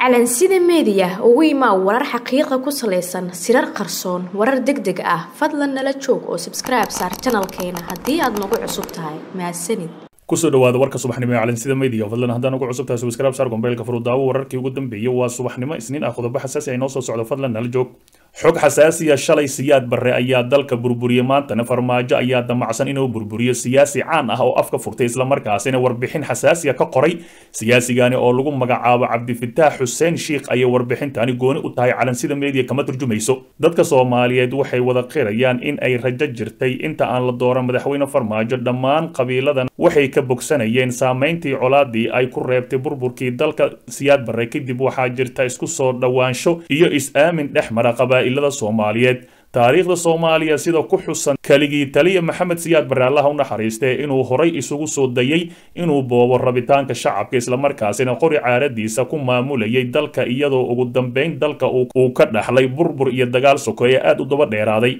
calansida meediya ugu imaa warar xaqiiqa ku salaysan sirar qarsoon warar deg deg ah fadlan nala joog oo sabskribe saar janalkeena haddii aad nagu cusub tahay mahadsanid kusoo dhawaada warka subaxnimo ee calansida media fadlan haddaan ugu cusub tahay subscribe saar gombeelka furudaawo wararkii ugu dambeeyay waa subaxnimo isniin ah qodobo xasaasi ay noo soo socdo fadlan nala joog xog xasaasiya shalay siyaad barre ayaa dalka burburiyey maantana farmaajo ayaa damacsan inuu burburiyo siyaasi caan ah oo afka furtay islamarkaasina warbixin xasaasiya ka qoray siyaasigani oo lagu magacaabo cabdifitaax xuseen shiikh ayay warbixintani gooni u tahay calansida media kama turjumayso dadka soomaaliyeed waxay wada qirayaan in ay rajo jirtay inta aan la dooran madaxweyne farmaajo dhammaan qabiiladan waxay ka bogsanayeen saameyntii colaadii ay ku reebtay burburkii dalka siyaad barre kadib waxaa jirta isku soo dhowaansho iyo is-aamin dhex mara qabaa'ilada soomaaliyeed taariikhda soomaaliya sida ku xusan keligii taliya maxamed siyaad barre allaha u naxariistee inuu horay isugu soo dayay inuu boobo rabitaanka shacabka islamarkaasina qori caaradiisa ku maamulayay dalka iyadoo ugu dambeyn dalka uu ka dhaxlay burbur iyo dagaal sokeeye aad u daba dheeraaday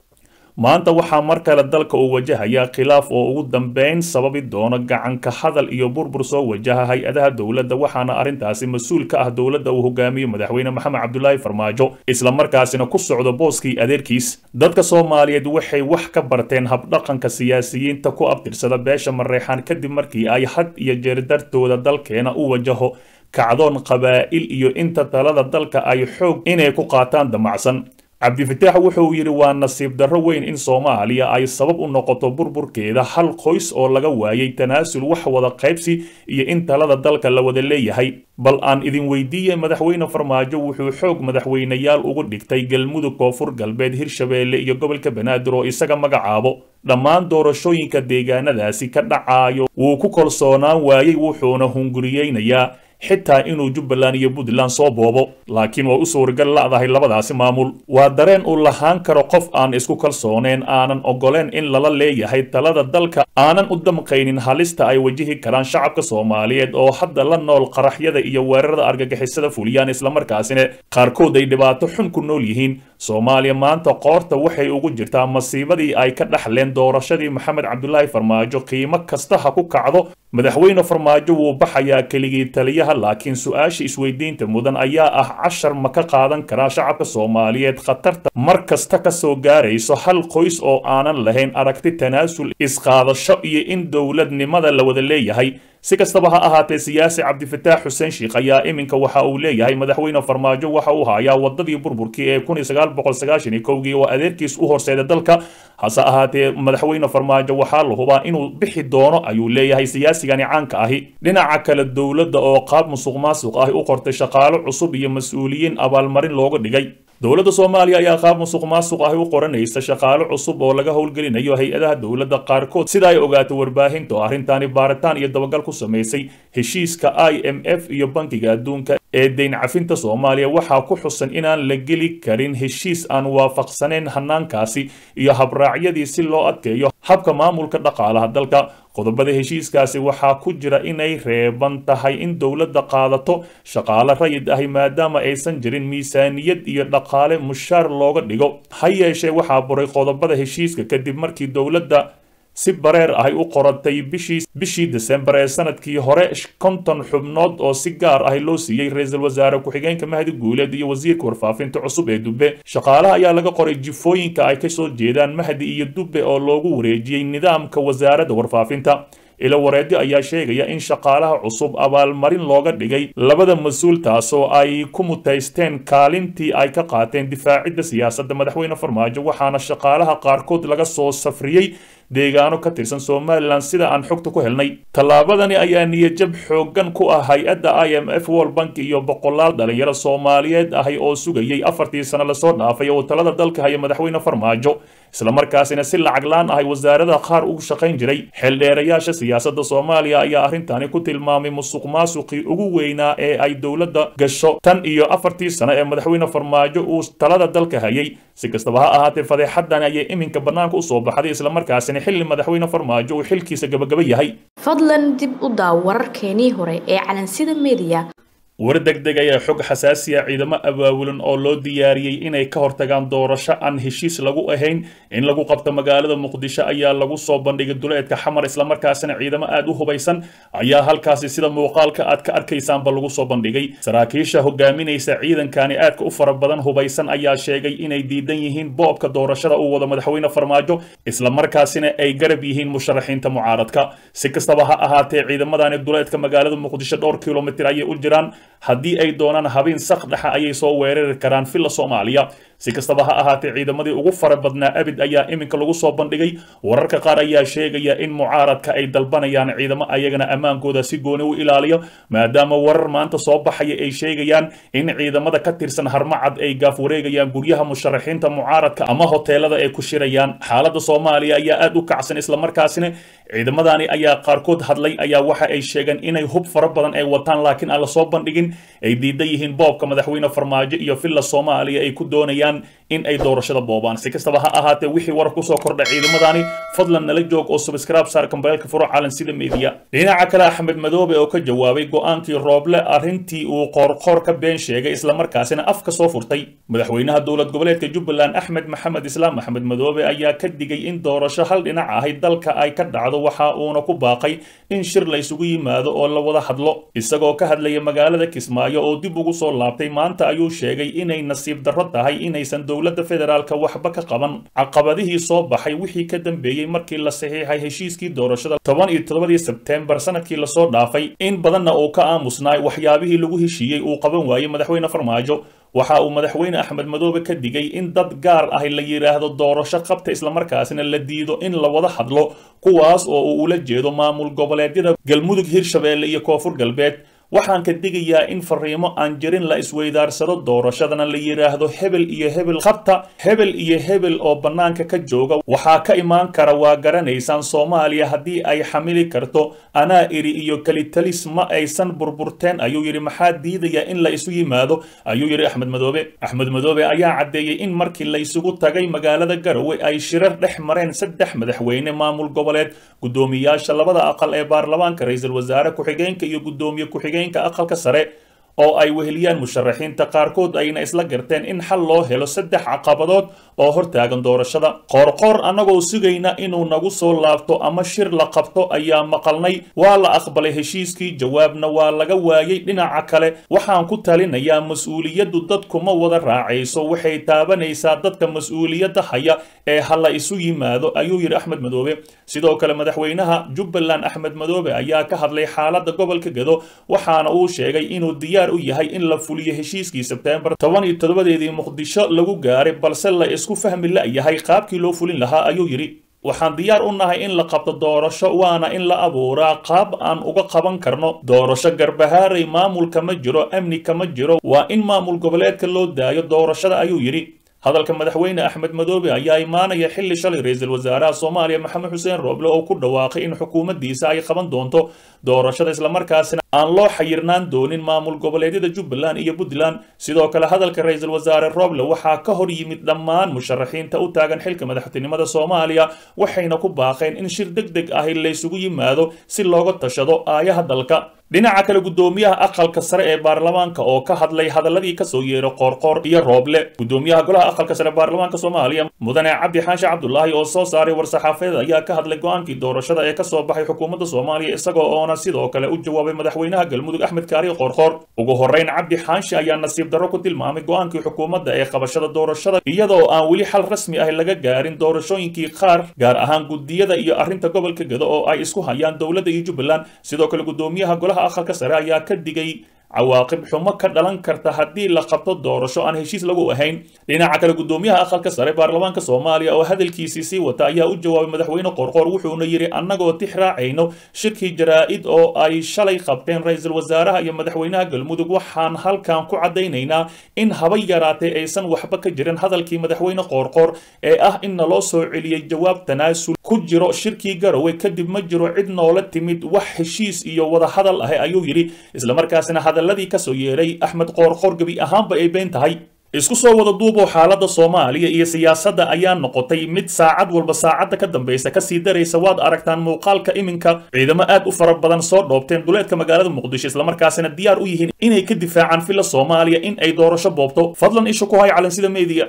maanta waxaa mar kale dalka uu wajahayaa khilaaf oo ugu dambeyn sababi doono gacanka hadal iyo burbur soo wajaha hay-adaha dowladda waxaana arrintaasi mas-uul ka ah dowladda uu hogaamiyo madaxweyne maxamed cabdulaahi farmaajo islamarkaasina ku socdo booskii adeerkiis dadka soomaaliyeed waxay wax ka barteen habdhaqanka siyaasiyiinta ku abtirsada beesha mareexaan kadib markii ay had iyo jeer dartooda dalkeena u wajaho kacdoon qabaa'il iyo inta talada dalka ay xoog inay ku qaataan damacsan cabdifitaax wuxuu yidhi waa nasiib darro weyn in soomaaliya ay sabab u noqoto burburkeeda hal qoys oo laga waayay tanaasul wax wada qaybsi iyo in talada dalka la wada leeyahay bal aan idin weydiiye madaxweyne farmaajo wuxuu xoog madaxweyneyaal ugu dhigtay galmudug koonfur galbeed hirshabeelle iyo gobolka banaadir oo isaga magacaabo dhammaan doorashooyinka deegaanadaasi ka dhacaayo wuu ku kalsoonaan waayey wuxuuna hunguriyeynayaa xitaa inuu jubbaland iyo puntland soo boobo laakiin waa u suuragal la'dahay labadaasi maamul waa dareen uu lahaan karo qof aan isku kalsooneen aanan ogoleen in lala leeyahay talada dalka aanan u damqaynin halista ay wajihi karaan shacabka soomaaliyeed oo hadda la nool qaraxyada iyo weerarada argagixisada fuliyaan islamarkaasina qaarkood ay dhibaato xun ku nool yihiin soomaaliya maanta qoorta waxay ugu jirtaa masiibadii ay ka dhaxleen doorashadii maxamed cabdulaahi farmaajo qiimo kasta ha ku kacdo madaxweyne farmaajo wuu baxayaa keligii taliyaha laakiin su-aasha isweydiinta mudan ayaa ah cashar ma ka qaadan karaa shacabka soomaaliyeed khatarta mar kasta ka soo gaarayso hal qoys oo aanan lahayn aragti tanaasul isqaadasho iyo in dowladnimada la wada leeyahay si kastaba ha ahaatee siyaasi cabdifitaax xuseen shiikh ayaa iminka waxa uu leeyahay madaxweyne farmaajo waxa uu hayaa wadadii burburkii ee kun iyo sagaal boqol sagaashan iyo kowgii oo adeerkiis u horseeda dalka hase ahaatee madaxweyne farmaajo waxaa la hubaa inuu bixi doono ayuu leeyahay siyaasigani caanka ahi dhinaca kale dowladda oo qaab musuq maasuq ahi u qortay shaqaalo cusub iyo mas-uuliyiin abaalmarin looga dhigay dowladda soomaaliya ayaa qaab musuq maasuq ahi u qoranaysa shaqaalo cusub oo laga howlgelinayo hay-adaha dowladda qaarkood sida ay ogaatay warbaahinta oo arrintaani baaritaan iyo dabagal ku samaysay heshiiska i m f iyo bankiga adduunka ee deyn cafinta soomaaliya waxaa ku xusan inaan la geli karin heshiis aan waafaqsanayn hanaankaasi iyo habraacyadii si loo adkeeyo habka maamulka dhaqaalaha dalka qodobada heshiiskaasi waxaa ku jira inay reeban tahay in dowladda qaadato shaqaale rayid ahi maadaama aysan jirin miisaaniyad iyo dhaqaale mushaar looga dhigo ha yeeshee waxaa buray qodobada heshiiska kadib markii dowladda si bareer ahay u qoratay bishii bishii desembar ee sanadkii hore konton xubnood oo si gaar ahi loo siiyey ra-iisul wasaare ku-xigeenka mahdi guuleed iyo wasiirka warfaafinta cusub ee dubbe shaqaalaha ayaa laga qoray jifooyinka ay kasoo jeedaan mahdi iyo dubbe oo loogu wareejiyey nidaamka wasaaradda warfaafinta ilo wareedyo ayaa sheegaya in shaqaalaha cusub abaalmarin looga dhigay labada mas-uul taasoo ay ku mutaysteen kaalintii ay ka qaateen difaacidda siyaasadda madaxweyne farmaajo waxaana shaqaalaha qaarkood laga soo safriyey deegaano ka tirsan somalilan sida aan xogta ku helnay tallaabadani ayaa niyajab xooggan ku ah hay-adda i m f world bank iyo boqolaal dhalinyaro soomaaliyeed ahi oo sugayay afartii sano lasoo dhaafay oo talada dalka haya madaxweyne farmaajo islamarkaasina si lacag laan ahay wasaarada qaar ugu shaqayn jiray xeeldheerayaasha siyaasadda soomaaliya ayaa arrintani ku tilmaamay musuq maasuqii ugu weynaa ee ay dowladda gasho tan iyo afartii sano ee madaxweyne farmaajo uu talada dalka hayay si kastaba ha ahaatee fadeexadan ayay iminka bannaanka usoo baxday islamarkaasina xilli madaxweyne farmaajo uu xilkiisa gabagaba yahay fadlan dib u daaw wararkeenii hore ee calansida meediya war degdeg ayaa xog xasaasiya ciidamo abaabulan oo loo diyaariyey inay ka hortagaan doorasho aan heshiis lagu ahayn in lagu qabto magaalada muqdisho ayaa lagu soo bandhigay duleedka xamar islamarkaasina ciidamo aad u hubaysan ayaa halkaasi sida muuqaalka aad ka arkaysaanba lagu soo bandhigay saraakiisha hogaaminaysa ciidankani aadka u fara badan hubaysan ayaa sheegay inay diidan yihiin boobka doorashada uu wado madaxweyne farmaajo islamarkaasina ay garab yihiin musharaxiinta mucaaradka si kastaba ha ahaatee ciidamadani duleedka magaalada muqdisho dhowr kilomitir ayay u jiraan haddii ay doonaan habeen sak dhexa ayay soo weerari karaan villa soomaaliya si kastaba ha ahaatee ciidamadii ugu fara badnaa abid ayaa iminka lagu soo bandhigay wararka qaar ayaa sheegaya in mucaaradka ay dalbanayaan ciidamo ayagana ammaankooda si gooni u ilaaliyo maadaama warar maanta soo baxaya ay sheegayaan in ciidamada ka tirsan harmacad ay gaaf wareegayaan guryaha musharaxiinta mucaaradka ama hoteelada ay ku shirayaan xaaladda soomaaliya ayaa aad u kacsan islamarkaasina ciidamadani ayaa qaarkood hadlay ayaa waxa ay sheegeen inay hub fara badan ay wataan laakiin aan lasoo bandhigin ay diidan yihiin boobka madaxweyne farmaajo iyo villa soomaaliya ay ku doonayaan in ay doorashada boobaan si kastaba ha ahaatee wixii warar kusoo kordha ciidamadani fadlan nala joog oo subscribe saar kambeelka furo calan sida media dhinaca kale axmed madoobe oo ka jawaabay go-aankii rooble arrintii uu qoorqoor ka been sheegay islamarkaasina af ka soo furtay madaxweynaha dowlad goboleedka jubbaland axmed maxamed islaam axmed madoobe ayaa ka digay in doorasho hal dhinac ahay dalka ay ka dhacdo waxa uuna ku baaqay in shir la isugu yimaado oo la wada hadlo isagoo ka hadlaya magaalada kismaayo oo dib ugu soo laabtay maanta ayuu sheegay inay nasiib darro tahay inaysan dowladda federaalka waxba ka qaban caqabadihii soo baxay wixii ka dambeeyey markii la saxiixay heshiiskii doorashada toban iyo toddobadii sebteembar sanadkii lasoo dhaafay in badanna uu ka aamusnaay waxyaabihii lagu heshiiyey uu qaban waayey madaxweyne farmaajo waxa uu madaxweyne axmed madoobe ka digay in dad gaar ah la yidhaahdo doorasho qabta islamarkaasina la diido in la wada hadlo kuwaas oo uu ula jeedo maamul goboleedyada galmudug hirshabeelle iyo koonfur galbeed waxaan ka digayaa in fariimo aan jirin la isweydaarsado doorashadana la yidhaahdo hebel iyo hebel qabta hebel iyo hebel oo bannaanka ka jooga waxaa ka imaan kara waa garanaysaan soomaaliya haddii ay xamili karto anaa iri iyo kelitalis ma aysan burburteen ayuu yidhi maxaa diidaya in la isu yimaado ayuu yidhi axmed madoobe axmed madoobe ayaa caddeeyey in markii la isugu tagay magaalada garowe ay shirar dhex mareen saddex madaxweyne maamul goboleed guddoomiyaasha labada aqal ee baarlamaanka ra-iisul wasaare ku-xigeenka iyo guddoomiye ku-xigeen aqalka sare oo ay weheliyaan musharaxiinta qaarkood ayna isla garteen in xal loo helo saddex caqabadood oo hortaagan doorashada qoorqoor annagoo sugayna inuu nagu soo laabto ama shir la qabto ayaa maqalnay waa la aqbalay heshiiskii jawaabna waa laga waayey dhinaca kale waxaan ku talinayaa mas-uuliyaddu dadkuma wada raacayso waxay taabanaysaa dadka mas-uuliyadda haya ee ha la isu yimaado ayuu yidhi axmed madoobe sidoo kale madaxweynaha jubbaland axmed madoobe ayaa ka hadlay xaaladda gobolka gedo waxaana uu sheegay inuu diyaar u yahay in la fuliyo heshiiskii sebteembar toban iyo toddobadeedii muqdisho lagu gaaray balse la isku fahmi la-yahay qaabkii loo fulin lahaa ayuu yidhi waxaan diyaar u nahay in la qabto doorasho waana in la abuuraa qaab aan uga qaban karno doorasho garbahaaray maamulka ma jiro amni kama jiro waa in maamul goboleedka loo daayo doorashada ayuu yidhi hadalka madaxweyne axmed madoobe ayaa imaanaya xilli shalay ra-iisul wasaaraha soomaaliya maxamed xuseen rooble oo ku dhawaaqay in xukuumaddiisa ay qaban doonto doorashada islamarkaasina aan loo xayirnaan doonin maamul goboleedyada jubbaland iyo puntland sidoo kale hadalka ra-iisul wasaare rooble waxaa ka hor yimid dhammaan musharaxiinta u taagan xilka madaxtinimada soomaaliya waxayna ku baaqeen in shir deg deg ahi laysugu yimaado si looga tashado aayaha dalka dhinaca kale guddoomiyaha aqalka sare ee baarlamaanka oo ka hadlay hadaladii kasoo yeeray qoorqoor iyo rooble guddoomiyaha golaha aqalka sare baarlamaanka soomaaliya mudane cabdi xaashi cabdulaahi oo soo saaray war-saxaafeed ayaa ka hadlay go-aankii doorashada ee kasoo baxay xukuumadda soomaaliya isagoo oona sidoo kale u jawaabay madaxweynaha galmudug axmed kaari qoorqoor ugu horreyn cabdi xaashi ayaa nasiib darro ku tilmaamay go-aankii xukuumadda ee qabashada doorashada iyadoo aan weli xal rasmi ah laga gaarin doorashooyinkii qaar gaar ahaan guddiyada iyo arrinta gobolka gedo oo ay isku hayaan dowladda iyo jubbaland sidoo kale guddoomiyaha golaha aqalka sare ayaa ka digay cawaaqib xumo ka dhalan karta haddii la qabto doorasho aan heshiis lagu ahayn dhinaca kale guddoomiyaha aqalka sare baarlamaanka soomaaliya oo hadalkiisii sii wata ayaa u jawaabay madaxweyne qorqoor wuxuuna yidhi annagoo tix raacayno shirkii jaraa-id oo ay shalay qabteen ra-iisul wasaaraha iyo madaxweynaha galmudug waxaan halkan ku caddaynaynaa in haba yaraatee aysan waxba ka jirin hadalkii madaxweyne qoorqoor ee ah in naloo soo celiyey jawaab tanaasul ku jiro shirkii garowe kadib ma jiro cid noola timid wax heshiis iyo wada hadal ah ayuu yidhi islamarkaasina hadaladii kasoo yeeray axmed qoorqoor gebi ahaanba ay been tahay isku soo wada duuboo xaaladda soomaaliya iyo siyaasadda ayaa noqotay mid saacad walba saacadda ka dambaysa kasii daraysa waad aragtaan muuqaalka iminka ciidamo aad u fara badan soo dhoobteen duleedka magaalada muqdisho islamarkaasina diyaar u yihiin inay ka difaacaan filla soomaaliya in ay doorasho boobto fadlan isha ku hay calansida meediya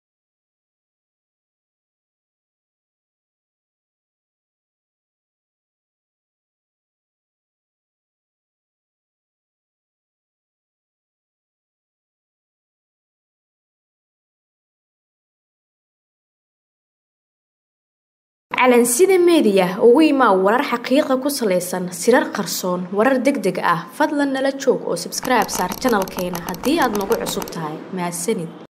calansida meediya ugu imaa warar xaqiiqa ku salaysan sirar qarsoon warar deg deg ah fadlan nala joog oo sabskribe saar janalkeena haddii aad nagu cusub tahay mahadsanid